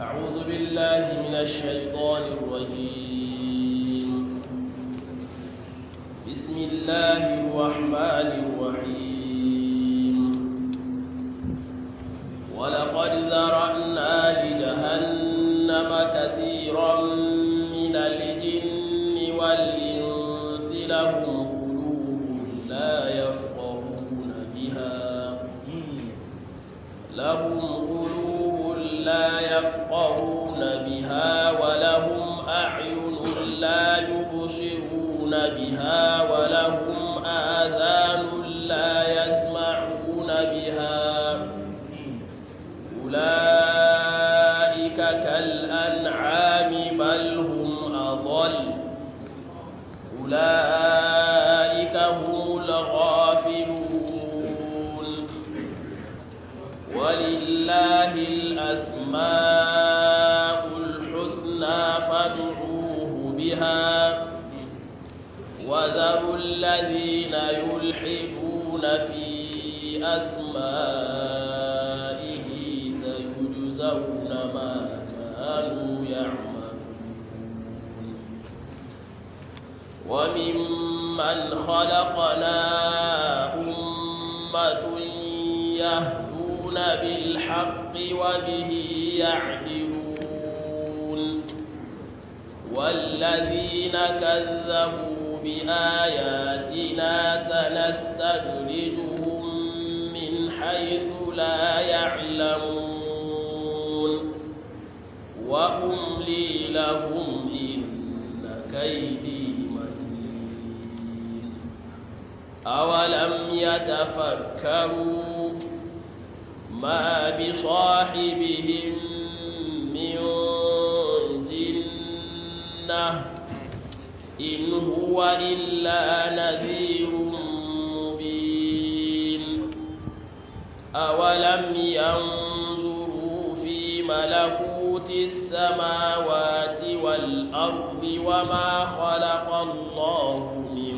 أعوذ بالله من الشيطان الرجيم بسم الله الرحمن الرحيم ولقد ذرأنا لجهنم كثيرا من الجن والإنس لهم قلوب لا يفقهون بها لهم قلوب لا يفقهون بها ولهم أعين لا يبصرون بها ولهم آذان لا يسمعون بها أولئك كالأنعام بل هم أضل أولئك هم الغافلون ولله الأسماء الحسنى فادعوه بها وذروا الذين يلحدون في أسمائه سيجزون ما كانوا يعملون وممن خلقنا أمة يهدون بالحق وبه يعدلون والذين كذبوا بآياتنا سنستدرجهم من حيث لا يعلمون وأملي لهم إن كيدي متين أولم يتفكروا ما بصاحبهم من جنة إن هو إلا نذير مبين أولم ينظروا في ملكوت السماوات والأرض وما خلق الله من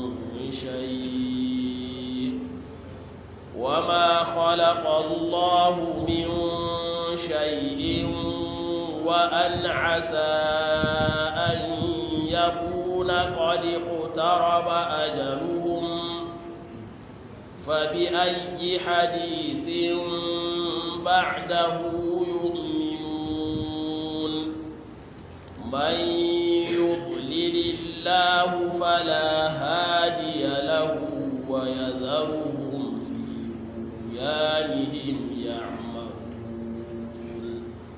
شيء وما خلق الله من شيء وأن عسى أن يكون قد اقترب أجلهم فبأي حديث بعده يؤمنون من يضلل الله فلا هادي له ويذرهم في طغيانهم يعمهون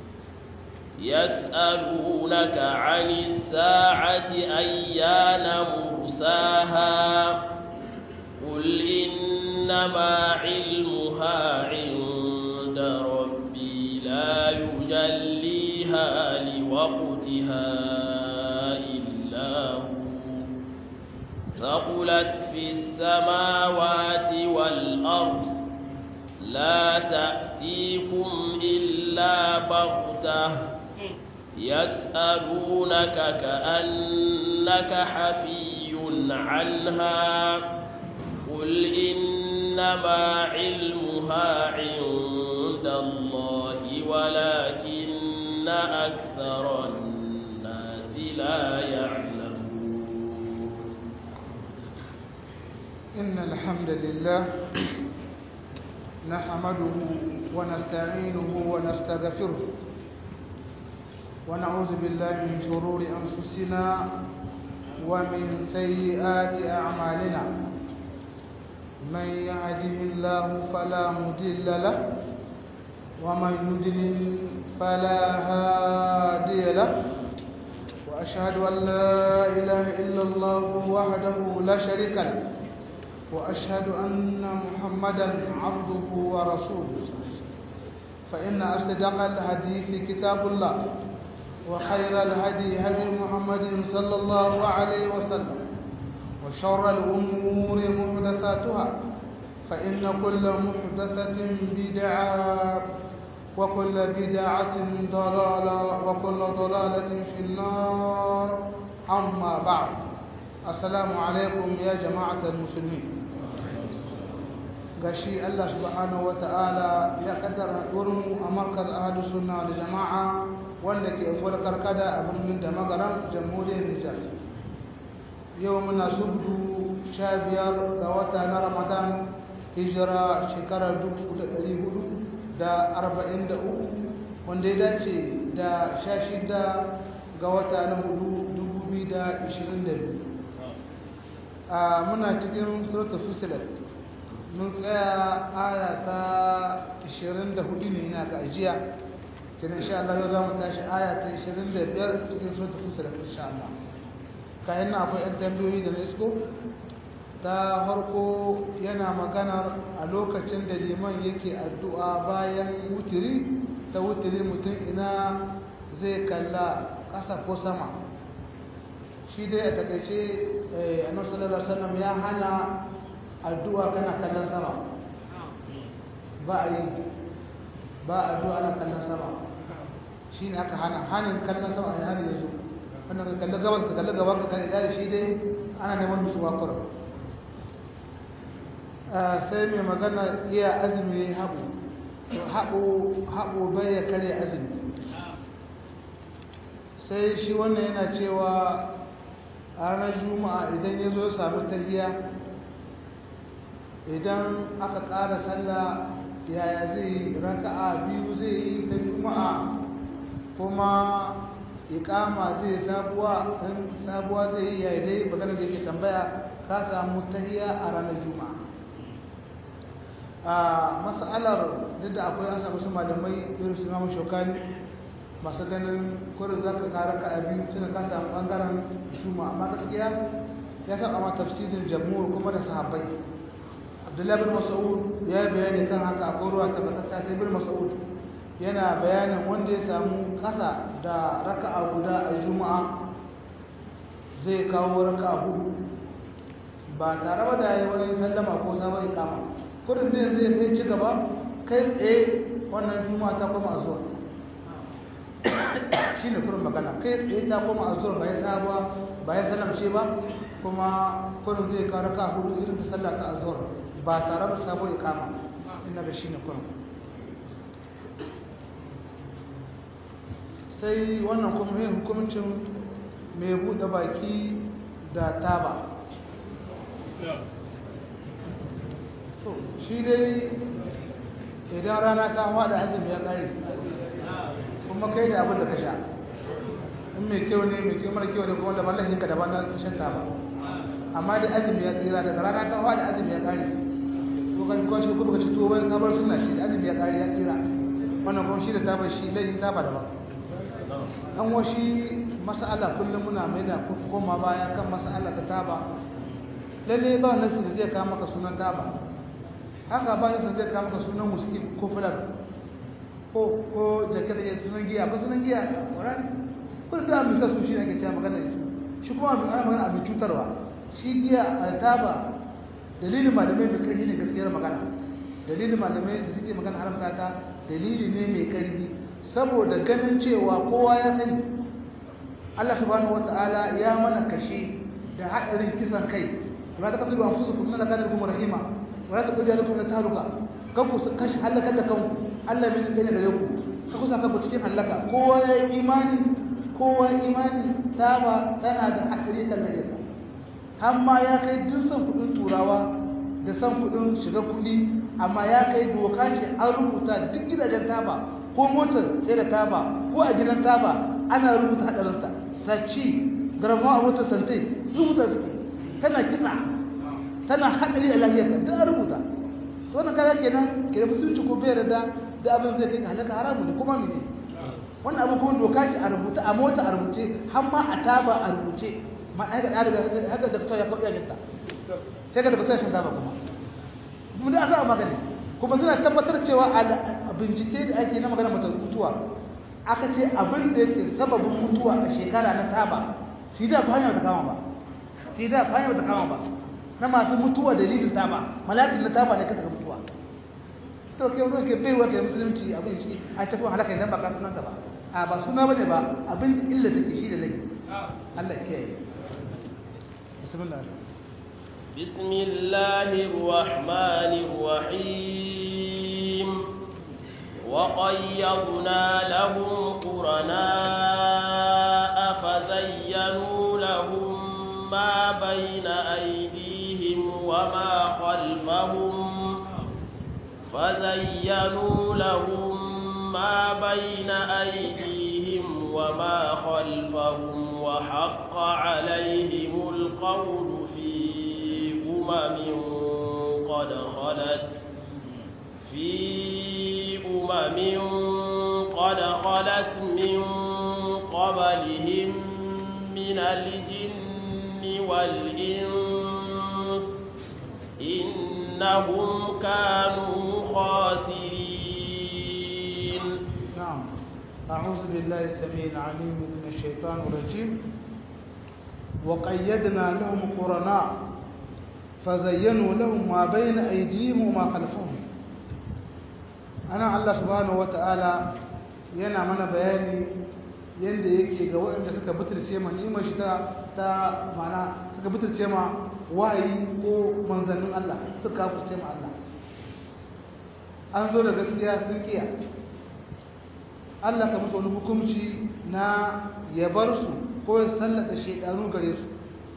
يسألونك عن الساعة أيان مرساها قل إنما علمها عند ربي لا يجليها لوقتها إلا هو ثقلت في السماوات والأرض لا تأتيكم إلا بغتة يسألونك كأنك حفي عنها قل إنما علمها عند الله ولكن أكثر الناس لا يعلمون إن الحمد لله نحمده ونستعينه ونستغفره ونعوذ بالله من شرور أنفسنا ومن سيئات أعمالنا من يهده الله فلا مضل له ومن يضلل فلا هادي له وأشهد أن لا إله إلا الله وحده لا شريك له وأشهد أن محمدا عبده ورسوله فإن أصدق الحديث كتاب الله وخير الهدي هدي محمد صلى الله عليه وسلم وشر الأمور محدثاتها فإن كل محدثة بدعة وكل بدعة ضلالة وكل ضلالة في النار أما بعد السلام عليكم يا جماعة المسلمين gashi Allah subhanahu wata'ala ya kaddara mu a markaz ahadu sunna da jama'a wanda ke ungwar karkada a birnin da magaran jamhuriyar Nijar yau muna subdu sha biyar ga wata na Ramadan hijira shekarar dubu da ɗari hudu da arba'in da uku wanda ya dace da sha shida ga wata na hudu dubu biyu da ishirin da biyu a muna cikin suratul fusilat mun tsaya aya ta 24 ne na ga ajiya kenan insha Allah yau za mu tashi aya ta 25 cikin suratul fusilat insha Allah kayan na akwai yan tambayoyi da na isko ta farko yana maganar a lokacin da liman yake addu'a bayan wutiri ta wutiri mutum ina zai kalla ƙasa ko sama shi dai a takaice annabi sallallahu alaihi wasallam ya hana addu'a kana kallon sama ba a yi ba addu'a ana kallon sama shine aka hana hanin kallon sama a hari yanzu wannan ka kalli gabas ka kalli gaban ka kalli da shi dai ana neman musu bakwar sai mai magana iya azumi ya haɓu haɓu bai ya kare azumi sai shi wannan yana cewa a ranar juma'a idan ya zo samu tahiya idan aka ƙara sallah yaya zai raka'a biyu zai yi ta juma'a kuma iƙama zai sabuwa ɗan sabuwa zai yi yaya dai magana da yake tambaya ka samu tahiya a ranar juma'a a mas'alar duk da akwai an samu su malamai irin su mamu shokani masu ganin kurin za ka kara ka a biyu tuna ka samu ɓangaren juma amma gaskiya ya saba ma tafsirin jamhur kuma da sahabbai abdullahi bin mas'ud ya yi bayani kan haka a koruwa tabbatacce ta bin mas'ud yana bayanin wanda ya samu kasa da raka'a guda a juma'a zai kawo raka'a hudu ba tare da ya yi wani sallama ko sabon ikama kudin da zai kai ci gaba kai tsaye wannan juma'a ta koma zuwa shi ne kurin magana kai tsaye ta koma a zuwa bayan sabuwa bayan salamce ba kuma kurin zai kawo raka hudu irin ta sallah ta azuwar ba tare da sabon ikama ina da shi ne kurin sai wannan kuma yin hukumcin mai buɗe baki da taba shi dai idan rana ta hawa da azumi ya ƙare kuma kai da abin da ka sha in mai kyau ne mai kyau mara kyau ne kuma da mallahin ka daban na shan taba amma da azumi ya tsira daga rana ta hawa da azumi ya ƙare ko kan kwashe ko baka ci tuwo bayan kabar suna shi da azumi ya ƙare ya tsira wannan kuma shi da taba shi laifin taba daban an washi mas'ala kullum muna mai da koma baya kan mas'ala ta taba lalle ba nasu da zai kawo maka sunan taba haka ba nasu da zai kawo maka sunan muskin ko fulan ko ko jake da sunan giya ba sunan giya a ƙorani kun da misa su shi ne ake cewa magana da su shi kuma abin ana magana abin cutarwa shi giya a taba dalilin malamai mai ƙarfi ne gaskiyar magana dalilin malamai da suke magana haramta ta dalili ne mai ƙarfi saboda ganin cewa kowa ya sani Allah subhanahu wata'ala ya mana kashe da haɗarin kisan kai wala ta kafiru anfusukum inna kana bikum rahima wala ta kuja lakum taruka kan ku kashi halaka da kanku Allah bai gane da ku ka kusa kanku cikin halaka kowa ya yi imani kowa imani taba tana da haɗari kan lahira amma ya kai duk san kuɗin turawa da san kuɗin shiga kuɗi amma ya kai doka ce an rubuta duk gidajen taba ko motar sai da taba ko a gidan taba ana rubuta hadarinta saci garama a motar santai rubuta suke tana kisa tana hadari a lahiyarka duk an rubuta to wannan kaga kenan ke musulunci ko bai da da abin zai kai ga halaka haramu ne kuma mene wannan abu kuma doka ce a rubuta a mota a rubuce har ma a taba a rubuce ma ai ga daga haka da ya kawo iyalinta sai ka tabbata shan taba kuma mun da asa magani kuma suna tabbatar cewa a bincike da ake na magana mata mutuwa aka ce abin da yake sababin mutuwa a shekara na taba shi da ba hanyar ta kama ba shi da ba hanyar ta kama ba na masu mutuwa dalilin taba malakin na taba ne ka saka mutuwa to ke ruwan ke baiwa ke musulunci abin shi a ce ko halaka idan ba ka sunanta ba a ba suna bane ba abin da illa take shi da laifi Allah ya kiyaye bismillah بسم الله الرحمن الرحيم وقيضنا لهم قرناء فزينوا لهم ما بين أيديهم وما خلفهم فزينوا لهم ما بين أيديهم وما خلفهم وحق عليهم القول في أمم قد خلت في أمم قد خلت من قبلهم من الجن والإنس إنهم كانوا خاسرين نعم أعوذ بالله السميع العليم من الشيطان الرجيم وقيدنا لهم قرناء فزينوا لهم ما بين أيديهم وما خلفهم أنا الله سبحانه وتعالى yana mana bayani yadda yake ga waɗanda suka butulce ma ni'imar shi ta ta mana suka butulce ma wahayi ko manzannin Allah suka kafurce ma Allah an zo da gaskiya sun kiya Allah ka musu wani hukunci na ya bar su ko ya sallata shekaru gare su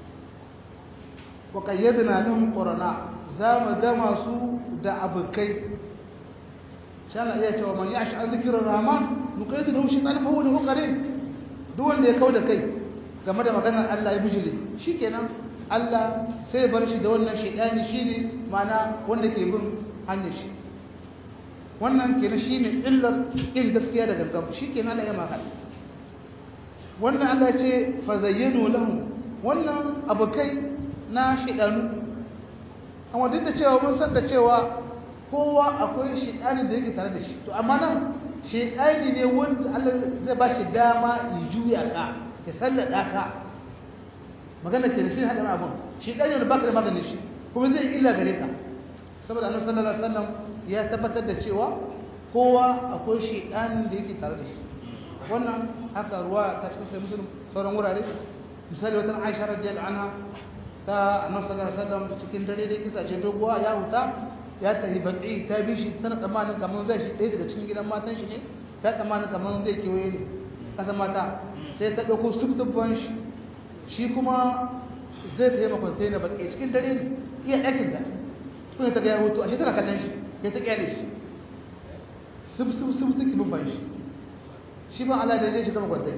wa qayyadna lahum qurana za mu dama su da abukai shan iya cewa man yashi an zikirin rahman nuqayyidu lahu shaytan fa huwa lahu qarin duk wanda ya kauda kai game da maganar Allah ya bijile shikenan Allah sai bar shi da wannan shaytani shine mana wanda ke bin hanyar shi wannan kenan shine illar in gaskiya da gangan shikenan Allah ya maka wannan Allah ce fa zayyanu lahum wannan abukai na shaytanu amma duk da cewa mun san da cewa kowa akwai shaytani da yake tare da shi to amma nan shaytani ne wanda Allah zai ba shi dama ya juya ka ya sallada ka magana ke da shi hada abun shaytani ne baka da maganin shi kuma zai illa gare ka saboda Annabi sallallahu alaihi wasallam ya tabbatar da cewa kowa akwai shaytanin da yake tare da shi wannan haka ruwa ta cikin sai musulun sauran wurare misali wata Aisha radiyallahu anha ta Annabi sallallahu alaihi wasallam cikin dare dai kisa ce doguwa ya huta ya tafi baki ta bi shi tana tsammanin kamar zai shi ɗaya daga cikin gidan matan shi ne ta tsammanin kamar zai kewaye ne kasa mata sai ta ɗauko subtubban shi shi kuma zai ta yi makon sai na baki cikin dare ne iya ɗakin da sun ta ga ya hutu ashe tana kallon shi ya ta kyale shi sub sub sub take bin ban shi shi ba Allah da zai shiga makwantai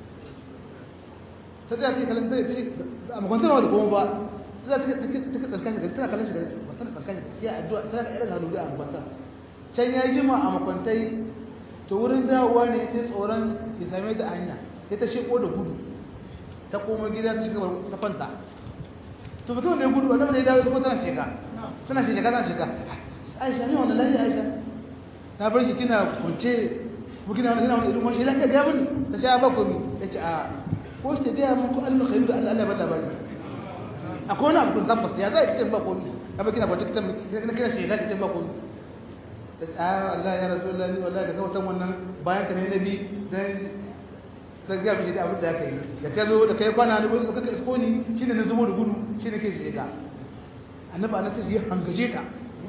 ta tsaya ta kallon zai fi a makwantai ba da goma ba za ta tsarka shi tana kallon shi da ba tana tsarka shi ya addu'a tana da irin hannu da makwanta can ya jima a makwantai to wurin dawowa ne sai tsoron ya same ta a hanya sai ta sheko da gudu ta koma gida ta shiga ta kwanta to mutum ne gudu wanda ne ya dawo kuma tana shiga tana shiga tana shiga aisha ne wannan lafiya aisha ta bar shi kina kunce ko kina wani wani irin wani lafiya ga mun ta sha ba komi yace a ko ce ga mun ko Allah khairu da Allah Allah ba labari akwai wani abu kun tabbas ya zai kitan ba komi amma kina kwace kitan kina kina shiga kitan ba komi a Allah ya rasulullahi wallahi da kawatan wannan bayan ka ne nabi dan sai ga bishi da abin da aka yi da ka zo da kai kwana da gudu ka isko ni shine na zubo da gudu shine ke shiga annabi annabi ya hangaje ta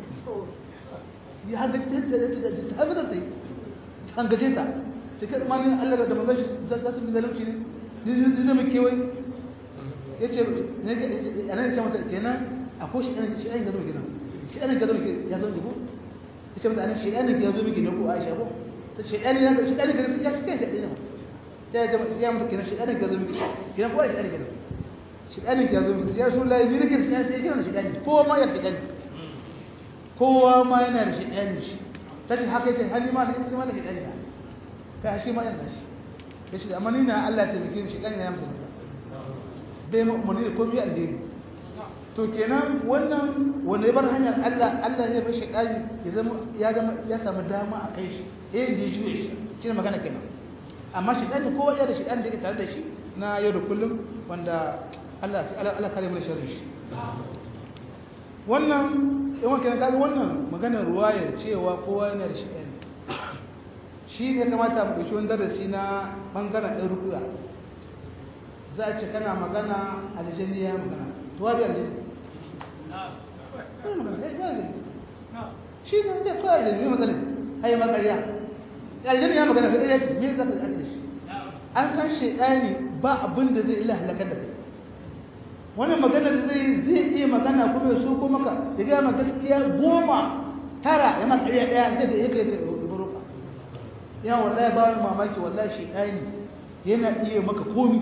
ya hangaje ta ta hangaje ta ta hangaje ta sai kai mani Allah da manzon shi za su bi zalunci ne ni zai mu kewai yace ne anan ya ce mata kenan akwai shi ɗan shi ɗan gado kenan shi ɗan gado ya zo ko ta ce mata anan shi ɗan ya zo miki ne ko Aisha ko ta ce ɗan ya shi ɗan gado ya shi kai shi ɗan sai ya ya mutu kenan shi ɗan gado miki kenan ko shi ɗan gado shi ɗan ya zo miki ya rasul Allah ni nake sai ya ce shi ɗan ko ma ya shi ɗan kowa ma yana da shi ɗan shi ta ce haka yace hali ma da shi ma da shi ɗan ya ta shi ma yana shi ya ce amma ni na Allah ta bike shi ɗan ya musu bai mu mun ko bi alheri to kenan wannan wanda ya bar hanyar Allah Allah ya bar shaytani ya zama ya zama ya samu dama a kai shi eh da juye shi shine magana kenan amma shaytani kowa ya da shaytani da yake tare da shi na yau da kullum wanda Allah Allah kare mu da sharri shi wannan yawan kenan kaga wannan maganar ruwayar cewa kowa yana da shaytani shi ne kamata mu dauki wani darasi na bangaren ɗan rukuya za a ce kana magana aljani ya magana to wabi aljani shi ne da kawai da ne matsalin ai makarya aljani ya magana sai ya ce me zaka yi da shi an san shaidani ba abin da zai illa halakar da kai wannan magana da zai zai iya magana kuma ya so ko maka ya ga maka gaskiya goma tara ya maka ɗaya ɗaya sai da yake ya buruka ya wallahi ba ni mamaki wallahi shaidani yana iya maka komi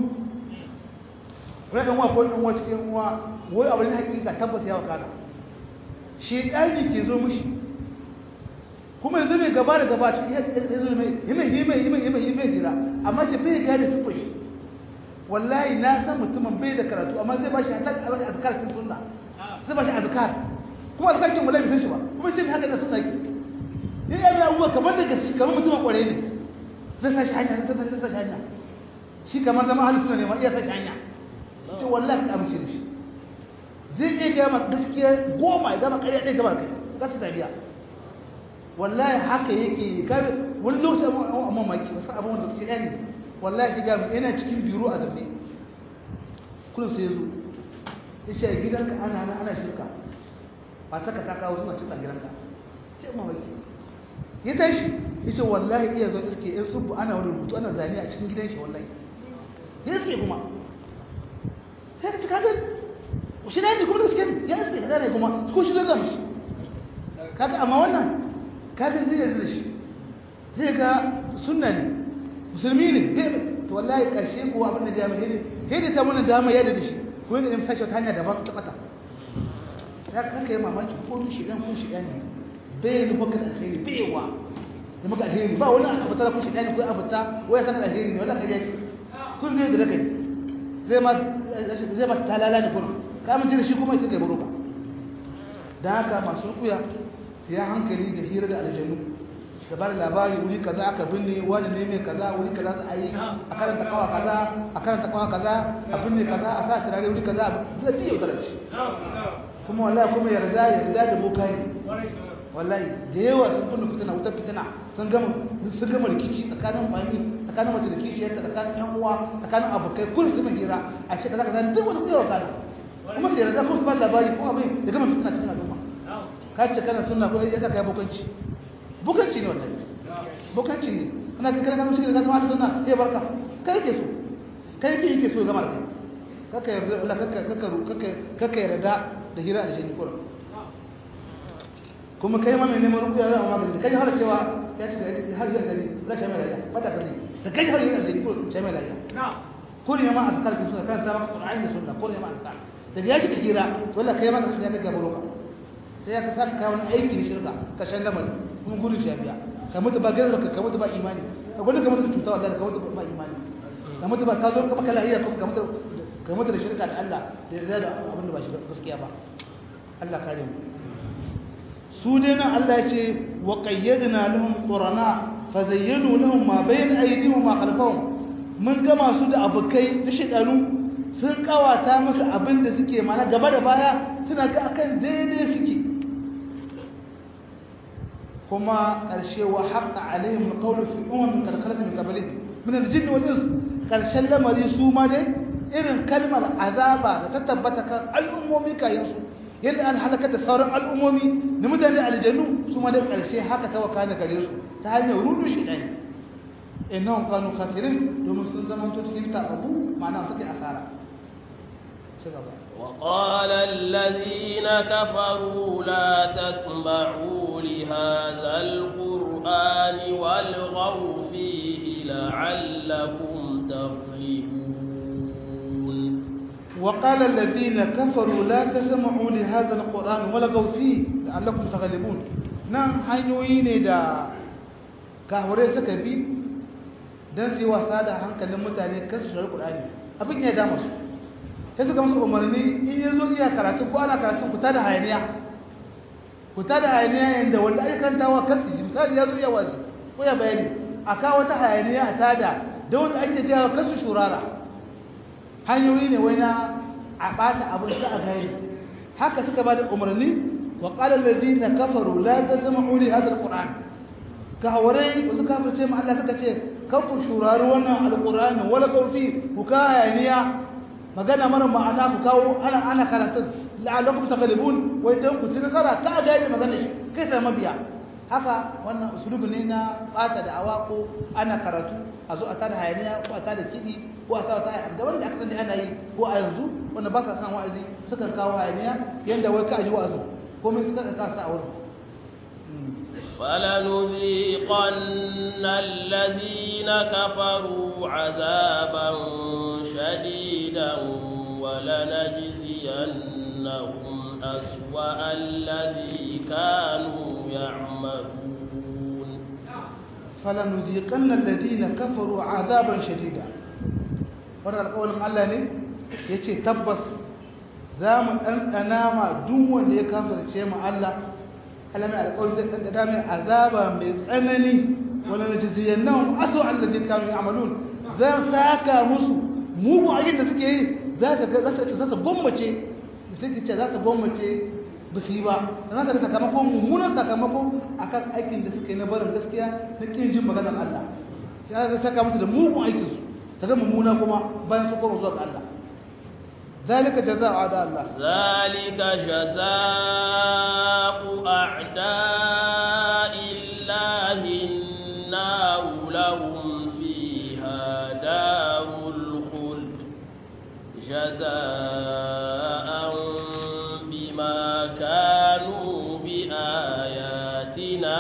wani ɗan uwa ko ɗan uwa cikin uwa wai abu ne hakika tabbas ya wakana shaidani ke zo mishi kuma yanzu mai gaba da gaba cikin yanzu mai himai himai himai himai himai jira amma shi bai gane sufur shi wallahi na san mutumin bai da karatu amma zai bashi hatta a bashi azkar cikin sunna zai bashi azkar kuma azkar kin wallahi bai san shi ba kuma shi haka da sunna ki ya yi ya abuwa kamar da gaske kamar mutumin kware ne zai sa shi hanya zai sa shi hanya shi kamar zama halin suna ne ma iya sa shi hanya ce wallahi ka amince da shi zai iya gama gaskiya goma ya gama ƙarya ɗaya gaba kai za su tabiya wallahi haka yake kabe wani lokaci a mamaki wasu abin wanda su ne wallahi shiga mai yana cikin biro a zamne kullum sai ya zo ya ce gidanka ana ana ana shirka ba saka ta kawo suna cikin gidanka ce mamaki ya tashi ya ce wallahi iya zo iske yan subu ana wani rubutu ana zane a cikin gidan shi wallahi ya iske kuma sai ka ci kagan shi ne kuma da suke ya iske ka zane kuma ko shi da zama shi kaga amma wannan kaga zai yarda da shi zai ga sunna ne musulmi ne zai to wallahi karshe ko abin da jami'i ne sai da ta mana dama yarda da shi ko yadda in sashi ta hanya daban ta bata ya kanka yi mamaki ko shi dan ko shi dan ne bai yi maka alheri bai wa da maka alheri ba wani abu ta ko shi dan ko abu ta waya kana alheri ne wallahi kaje ce kun zai da kai zai ma zai ma talala ne kun ka mun da shi kuma ita da baroka dan haka masu rukuya su ya hankali da hira da aljanu da ba da labari wuri kaza aka binne wani ne mai kaza wuri kaza za a yi a karanta kawa kaza a karanta kawa kaza a binne kaza a sa turare wuri kaza da tiyo da shi kuma wallahi kuma yarda yarda da boka ne wallahi da yawa sun kunna fitina wutar fitina sun gama sun gama rikici tsakanin bani tsakanin mace da kishiyarta tsakanin yan uwa tsakanin abokai kullum su hira a ce kaza kaza duk wata kuyawa kana kuma sai yarda kuma su ba labari ko abin da gama fitina cikin al'umma ka ce kana sunna ko ya saka ya bukanci bukanci ne wannan bukanci ne ana kai kana mushi da zama sunna sai barka kai ke so kai ke yake so zama da kai kaka yarda Allah kaka kaka kaka kaka yarda da hira da jini kurum kuma kai ma mai neman rukuya zama magani kai har cewa ya ce har hira da ni la shamai rayya bata kazi da kai har hira da jini kurum shamai rayya ko ne ma azkar ki sunna kan ta maka qur'ani da sunna ko ne ma azkar da ya shiga hira to Allah kai ma ka shiga ga buruka sai ya saka kawo wani aiki na shirka ka shan lamari kuma gudun shi biya ka mutu ba gaza ka mutu ba imani ka gudu ka mutu da cuta wallahi ka mutu ba imani ka mutu ba ka zo ka maka lahiya kuma ka mutu ka mutu da shirka da Allah da yarda da abin da ba shi gaskiya ba Allah kare mu su dai nan Allah ya ce wa qayyadna lahum qurana fa zayyanu lahum ma bayna aydihim wa ma khalfahum mun gama su da abukai na shedanu sun kawata musu abin da suke mana gaba da baya suna ga akan daidai suke kuma ƙarshe wa haƙa alaihim alqawlu fi ummin qad khalat min qablihim min al-jinn wal ins ƙarshen lamari su ma dai irin kalmar azaba da ta tabbata kan al'ummomi kayan su yadda an halaka da sauran al'ummomi da mutane aljannu su ma dai ƙarshe haka ta wakana gare su ta hanyar rudu shi ɗaya innahum kanu khasirin domin sun zama to cikin tababu ma'ana suke asara وقال الذين كفروا لا تسمعوا لهذا القرآن والغوا فيه لعلكم تغلبون وقال الذين كفروا لا تسمعوا لهذا القرآن والغوا فيه لعلكم تغلبون نعم hanyoyi ne da kahure suka bi don su yi wasa da hankalin mutane kan su shari ƙur'ani abin ya dama su sai suka musu umarni in ya zo iya karatu ko ana karatu ku tada hayaniya ku tada hayaniya yadda wanda ake karantawa kansu shi misali ya zo iya wazi ko ya bayani a kawo wata hayaniya a tada da wanda ake jawa kansu shurara hanyoyi ne wai na a ɓata abin sa a gari haka suka ba da umarni wa qala alladhina kafaru la tasma'u li hadha alquran kawarai wasu kafirce ma Allah suka ce kan ku shurari wannan alqur'ani wala kawfi ku ka hayaniya magana mara ma'ana ku kawo ana ana karatun la'allakum taghlibun wai dan ku ci nasara ta ga magana shi kai sai mabiya haka wannan usulubi ne na bata da awa ko ana karatu a zo a tada hayaniya ko a tada kiɗi ko a sa ta da wanda aka sani ana yi ko a yanzu wanda ba sa san wa'azi suka kawo hayaniya yanda wai ka ji wa'azi komai suka ka sa a wurin فلنذيقن الذين كفروا عذابا شديدا ولنجزينهم أسوأ الذي كانوا يعملون فلنذيقن الذين كفروا عذابا شديدا wannan alƙawarin Allah ne ya ce tabbas za mu ɗanɗana ma duk wanda ya kafirce mu Allah alami alƙawarin zai ɗanɗana mai azaba mai tsanani wani na jiziyan nan aso Allah zai kanu amalun zan saka musu mugun aikin da suke yi za ka ga za su gwammace da suke ce za su gwammace ba su yi ba za ka ga sakamakon mummunan sakamako akan aikin da suke na barin gaskiya na kin jin maganar Allah ya ga saka musu da mugun aikinsu ta ga mummuna kuma bayan su koma zuwa ga Allah ذلك جزاء أعداء الله ذلك جزاء أعداء الله النار لهم فيها دار الخلد جزاء بما كانوا بآياتنا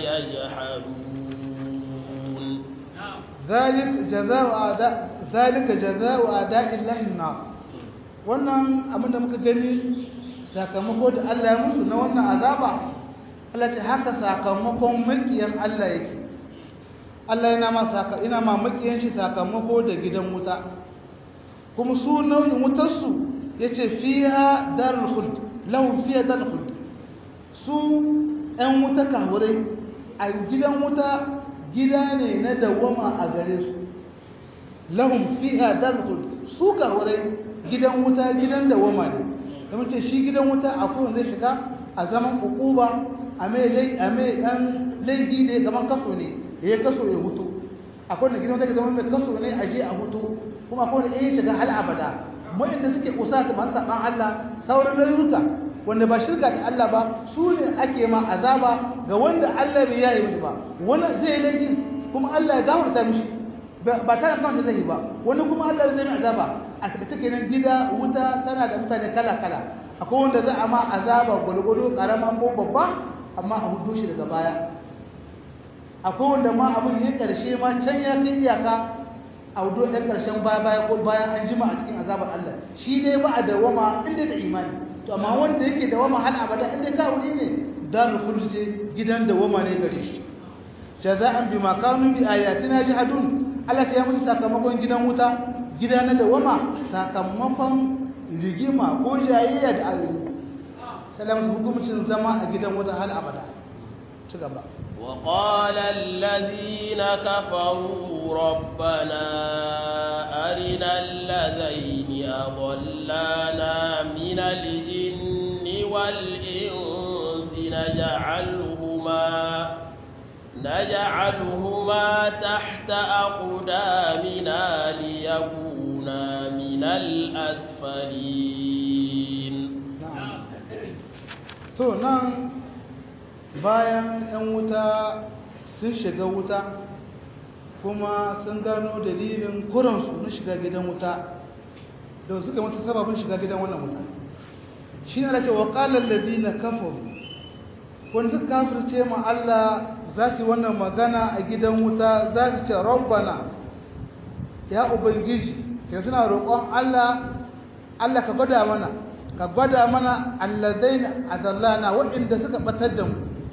يجحدون ذلك جزاء أعداء ذلك جزاء أعداء الله النار wannan abin da muka gani sakamako da Allah ya musu na wannan azaba Allah ce haka sakamakon makiyan Allah yake Allah yana ma saka ina ma makiyan shi sakamako da gidan wuta kuma su nau'in wutar su yace fiha darul khuld lahum fiha darul khuld su ɗan wuta kahurai a gidan wuta gida ne na dawama a gare su lahum fiha darul khuld su kahurai gidan wuta gidan dawama ne da mace shi gidan wuta akwai wanda zai shiga a zaman ukuba a mai lai a mai dan laifi ne gaban kaso ne ya kaso ya hutu akwai wanda gidan wuta ke zama mai kaso ne a je a hutu kuma akwai wanda ya shiga hal abada wanda suke kusa da masu saban Allah sauran layuka wanda ba shirka da Allah ba su ne ake ma azaba ga wanda Allah bai yayi musu ba wani zai laifi kuma Allah ya gafarta mishi ba tana kan zai ba wani kuma Allah zai mai azaba a take nan gida wuta tana da mutane kala-kala akwai wanda za a ma azaba gwalgwado karama ko babba amma a hudu shi daga baya akwai wanda ma abin ya karshe ma can ya kai iyaka a hudu ɗan ƙarshen baya baya ko bayan an jima a cikin azabar Allah shi dai ba a dawama inda da imani to amma wanda yake dawama har abada inda ka wuri ne darul khulud gidan dawama ne gare shi jaza'an bima kanu bi ayatina jahadun Allah ya musu sakamakon gidan wuta gida na dawama sakamakon rigima ko jayayya da ayoyi salamu hukumcin zama a gidan wata hal abada ci gaba وقال الذين كفروا ربنا أرنا الذين أضلانا من الجن والإنس نجعلهما نجعلهما تحت أقدامنا ليكونا من الأسفلين to nan bayan 'yan wuta sun shiga wuta kuma sun gano dalilin kuransu na shiga gidan wuta da suka mata sababin shiga gidan wannan wuta shi ne da ce wa ƙalar na kafaru wanda suka kafirce ma Allah za su wannan magana a gidan wuta za su ce rabbana ya ubangiji ya suna roƙon Allah Allah ka gwada mana ka gwada mana alladaina adallana waɗanda suka batar da mu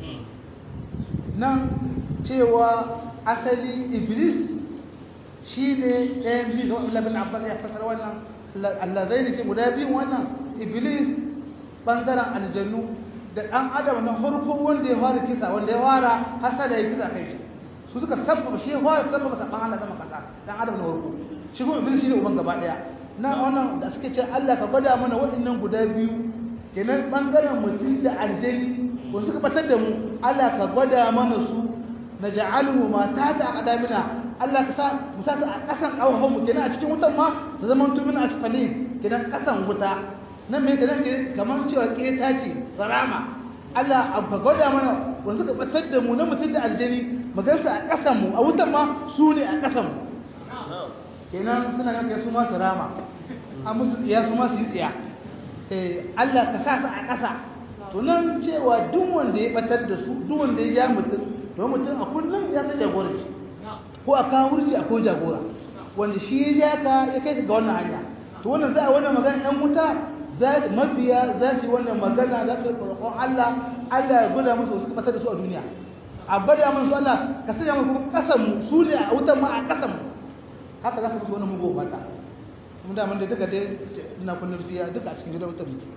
nan cewa asali iblis shi ne ɗayan biyu da wani abbas ya fasar wannan alladaina ke guda biyun wannan iblis ɓangaren aljannu da ɗan adam na farko wanda ya fara kisa wanda ya fara hasada ya kisa kai shi su suka sabbaba shi ya fara sabbaba saban Allah sama kasa ɗan adam na farko shi kuma iblis shi ne uban gaba ɗaya na wannan da suke ce Allah ka gwada mana waɗannan guda biyu kenan ɓangaren mutum da aljani wanda suka batar da mu Allah ka gwada mana su na ja'aluhu ma ta ta aqdamina Allah ka sa mu sa a ƙasan ƙawahon mu kenan a cikin wutan ma su zama tumin asfalin kenan ƙasan wuta nan me kana ke kamar cewa ke ta ce sarama Allah abba gwada mana wanda suka batar da mu na mutum da aljani magansa a ƙasan mu a wutan ma su ne a ƙasan mu kenan suna nan kai su ma sarama an musu tsiya su ma su yi tsiya eh Allah ka sa su a ƙasa to nan cewa duk wanda ya batar da su duk wanda ya ja mutum to mutum a kullum ya san jagoranci ko a kawo wurci akwai jagora wanda shi ya ja ka ya kai ka ga wannan hanya to wannan za a wannan magana ɗan wuta za mabiya za su yi wannan magana za su roƙon Allah Allah ya gwada musu su batar da su a duniya a bada musu Allah ka sanya musu kuma kasan mu su ne a wutan ma a kasan mu haka za su musu wannan mugu fata kuma da mun da duka dai ina kullum fiya duka a cikin gidan wutan muke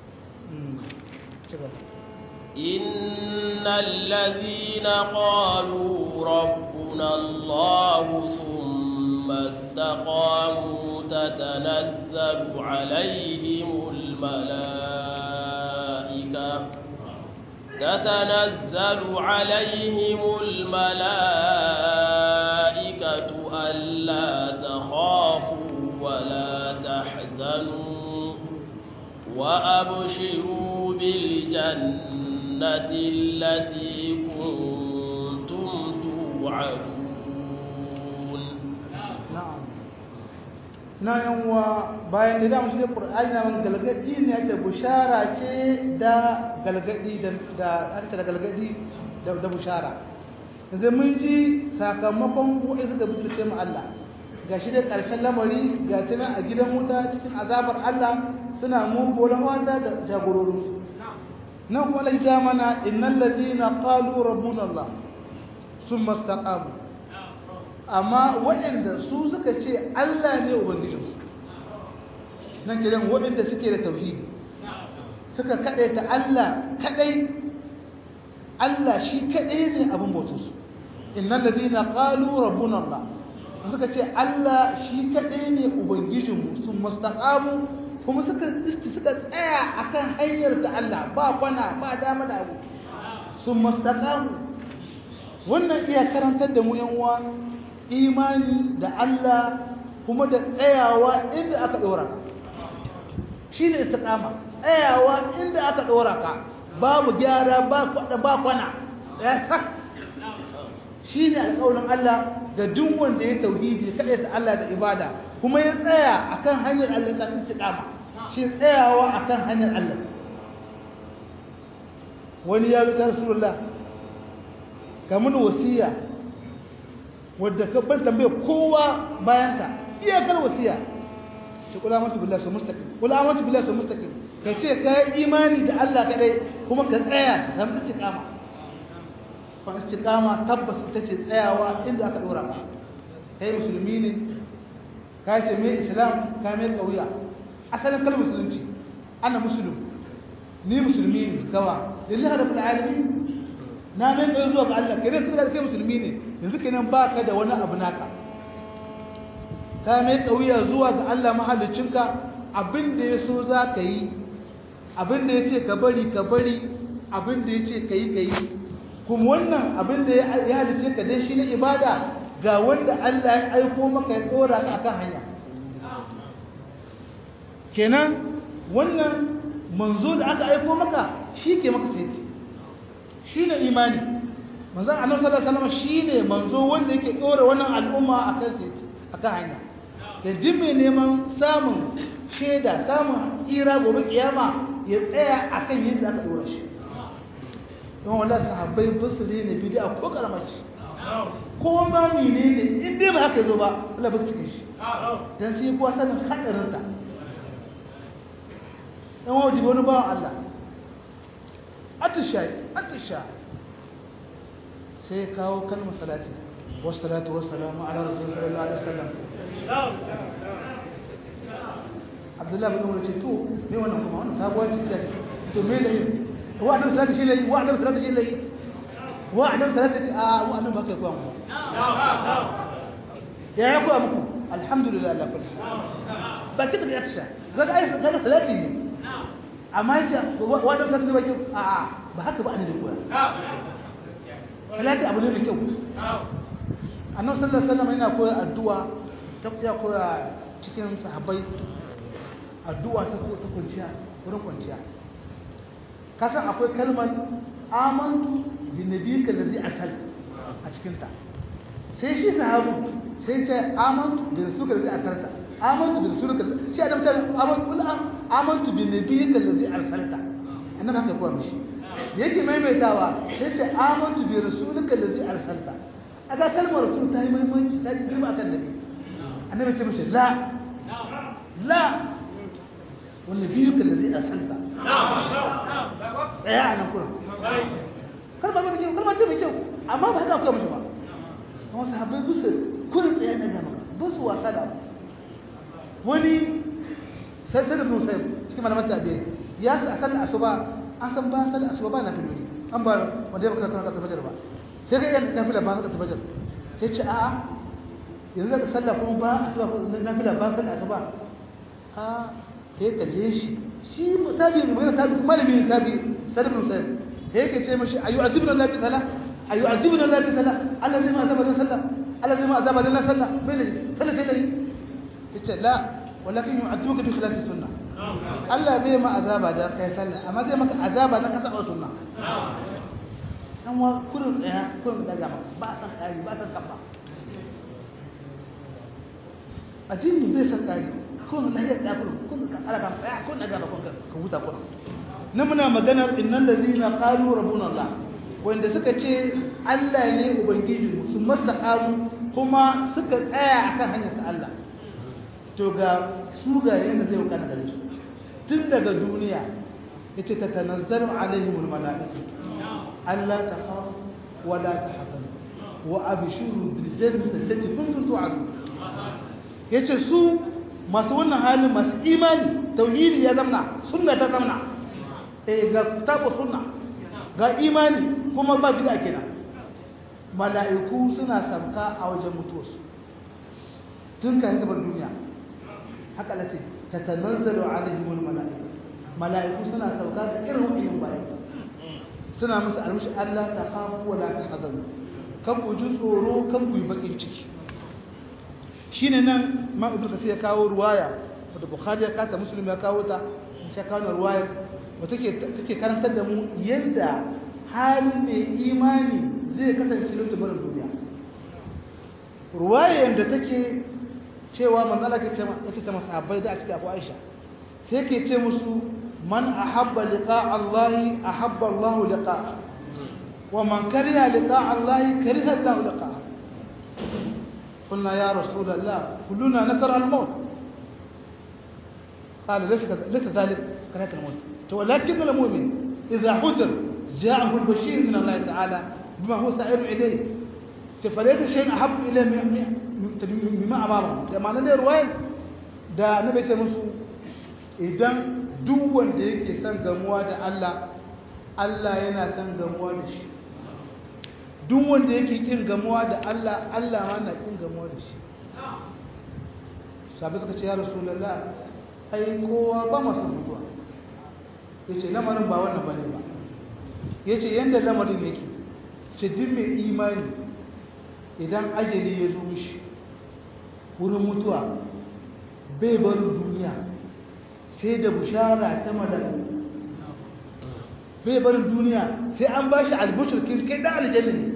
إن الذين قالوا ربنا الله ثم استقاموا تتنزل عليهم الملائكة تتنزل عليهم الملائكة ألا تخافوا ولا تحزنوا وأبشروا بالجنة التي كنتم توعدون na'am na yan uwa bayan da damu sai qur'ani na man galgadi ne yace bushara ce da galgadi da da aka da galgadi da da bushara yanzu mun ji sakamakon wanda suka butulce mu Allah gashi da karshen lamari ga tana a gidan wuta cikin azabar Allah suna mu bolan wanda da jagororin su nan kuma Allah ya mana innal ladina qalu rabbuna Allah summa istaqamu amma waɗanda su suka ce Allah ne Ubangijinsu nan kiran waɗanda suke da tauhidi suka kaɗai ta Allah kaɗai Allah shi kaɗai ne abin bautunsu innan da zina ƙalu rabbun Allah suka ce Allah shi kaɗai ne Ubangijinmu sun mustaƙamu kuma suka suka tsaya akan hanyar ta Allah ba kwana ba dama da abu sun mustaƙamu wannan iya karantar da mu yan uwa imani da Allah kuma da tsayawa inda aka ɗora ka shi ne istiqama tsayawa inda aka ɗora ka babu gyara ba kwada ba kwana ya sak shi ne alƙawarin Allah ga duk wanda ya tauhidi kaɗai ta Allah da ibada kuma ya tsaya akan hanyar Allah ta istiqama shi tsayawa akan hanyar Allah wani ya bi ta Rasulullah kamar wasiya wadda ka ban tambaye kowa bayan ta iyakar wasiya shi kula mata billahi su mustaqim kula mata billahi su mustaqim ka ce ka yi imani da Allah kadai kuma ka tsaya da istiqama fa istiqama tabbas ita ce tsayawa inda aka dora ka kai musulmi ne ka ce me islam ka me kauya asalin kalmar musulunci ana muslim ni musulmi ne gawa lillahi rabbil alamin na mai kai zuwa ga Allah kenan tunda kai musulmi ne yanzu kenan baka da wani abu naka ka mai kauya zuwa ga Allah mahallicinka abin da ya so za ka yi abin da ya ce ka bari ka bari abin da ya ce ka yi ka yi kuma wannan abin da ya halice ka dai shi na ibada ga wanda Allah ya aiko maka ya tsora ka akan hanya kenan wannan manzo da aka aiko maka shi ke maka sai shi ne imani manzan annabi sallallahu alaihi wasallam shine manzo wanda yake dora wannan al'umma akan titi akan hanya ke duk mai neman samun shaida samun tsira gobe kiyama ya tsaya akan yadda aka dora shi don wallahi sahabbai basiri ne bid'a ko karamaci ko ma menene in dai ba haka yazo ba Allah ba su cikin shi dan sai kuwa sanin hadarin ta dan wajibi wani bawan Allah atishayi atisha sai kawo kalmar salati wasu salatu wasu salamu ala rasul sallallahu alaihi wasallam abdullahi bin umar ce to me wannan kuma wannan sabuwar ce ta ce to me ne wa annabi salati shi ne wa annabi salati shi ne wa annabi salati a wa annabi haka kuwa mu ya ya kuwa muku alhamdulillah ala kulli ba kita ga atisha kaga ai kaga salati ne amma yace wadda zaka ba kyau a a ba haka ba annabi koya salati abu ne mai kyau annabi sallallahu alaihi wasallam yana koya addu'a ta ya koya cikin sahabbai addu'a ta ta kwanciya wurin kwanciya ka san akwai kalmar amantu bi nabiyika allazi arsalta a cikin ta sai shi sahabu sai ce amantu bi rasulika allazi arsalta amantu bi rasulika shi adam ta amantu amantu bi nabiyika allazi arsalta annabi haka kowa mishi da yake maimaitawa sai ce amantu bi rasulika allazi arsalta aga kalmar rasul ta yi muhimmanci ta girma akan nabi annabi ce mishi la la wanda biyu ka da zai arsalta tsaya a nan kurin kalma ce mai kyau kalma ce mai kyau amma ba haka akwai mishi ba kuma sahabbai bisa kurin tsaya na gama ba su wasa da abu wani sai sai da bin sai cikin malaman tabi'ai ya sa a sallar asuba an san ba sallar asuba ba na filoli an ba wanda ya baka kana kasar fajar ba sai ga yan nafila ba na kasar fajar sai ce a'a yanzu zaka sallah kuma ba asuba ko nafila ba sallar asuba a sai kalle shi shi tabi ne mai tabi malami ne tabi sai bin sai sai yake ce mishi ayu azibna Allah bi sala ayu azibna Allah bi sala Allah zai ma azaba da sallah Allah zai ma azaba da sallah bai ne sallah sai dai yace la walakin yu'adhibuka bi khilafi sunnah Allah bai ma azaba da kai sallah amma zai maka azaba na kasa sunna dan wa kurin tsaya kurin daga ba ba san kari ba san kabba addini bai san kari kun lahiyar da kurin kun ka ala kan tsaya kun daga ba kun ka huta kurin nan muna maganar innal ladina qalu rabbuna Allah wanda suka ce Allah ne ubangiji su mastaqamu kuma suka tsaya akan hanyar ta Allah to ga su ga yanda zai kana gare su tun daga duniya yace ta tanazzalu alaihimul malaikatu alla takhafu wa la tahzanu wa abshiru bil jannati allati kuntum tu'adun yace su masu wannan halin masu imani tauhidi ya zamna sunna ta zamna eh ga tabu sunna ga imani kuma ba bid'a kenan mala'iku suna sabka a wajen mutuwarsu tun kan zubar duniya haka lace tatanazzalu alaihimul malaika malaiku suna sauka ga irin wannan bayan suna musu almushi Allah ta khafu wa la tahzanu kan ku ji tsoro kan ku yi bakin ciki shine nan ma ibnu kasir ya kawo ruwaya wanda bukhari ya kata muslim ya kawo ta shi kawo ruwaya wata take take karantar da mu yadda halin mai imani zai kasance lokacin barin duniya ruwayar da take cewa manzala ke yake ce masahabbai da a cikin abu aisha sai ke ce musu man ahabba liqa Allah ahabba Allah liqa wa man kariha liqa Allah kariha Allah liqa قلنا يا رسول الله كلنا نكره الموت قال ليس ليس ذلك كراهه الموت ولكن المؤمن اذا حذر جاءه البشير من الله تعالى بما هو سائر اليه فليس شيء احب اليه mimma amama da ma'anar da ruwayar da na bai ce musu idan duk wanda yake son gamuwa da Allah Allah yana son gamuwa da shi duk wanda yake kin gamuwa da Allah Allah ma na kin gamuwa da shi sabi suka ce ya rasulullah ai kowa ba masu mutuwa yace lamarin ba wannan bane ba yace yanda lamarin yake ce duk mai imani idan ajali ya zo mishi wurin mutuwa bai barin duniya sai da bushara ta mala'iku bai barin duniya sai an ba shi albushirkin kai da aljanna ne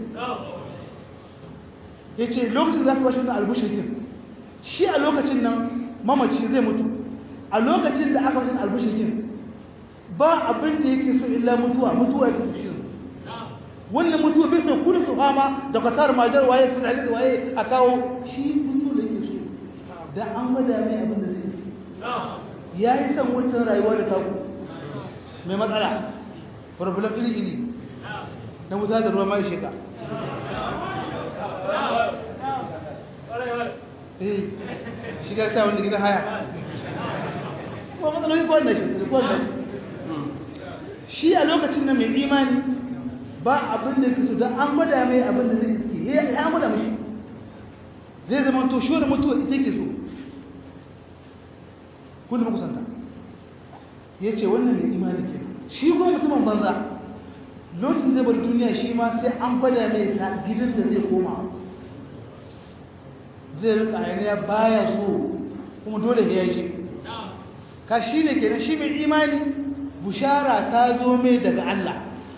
ya ce lokacin za ka ba shi wannan albushirkin shi a lokacin nan mamaci zai mutu a lokacin da aka wajen albushirkin ba abin da yake so illa mutuwa mutuwa yake so shi wannan mutuwa bai so kuna ki fama da kwatar majar waye su da waye a kawo shi mutuwa da yake so da an gwada mai abin da zai yi ya yi son wancan rayuwa da taku mai matsala problem iri iri na wuta da ruwa mai sheka eh shiga sa wanda gidan haya ko matsaloli ko wannan shi ko wannan shi a lokacin da mai imani ba abin da yake so dan an gwada mai abin da zai yi ya an gwada mishi zai zama to shi wani mutuwa ita yake so kun da kusanta ya ce wannan ne imani ke shi ko mutumin banza lokacin zai bar duniya shi ma sai an gwada mai ta gidan da zai koma zai rika ainiya baya so kuma dole ya yi ka shine kenan shi mai imani bushara ta zo mai daga Allah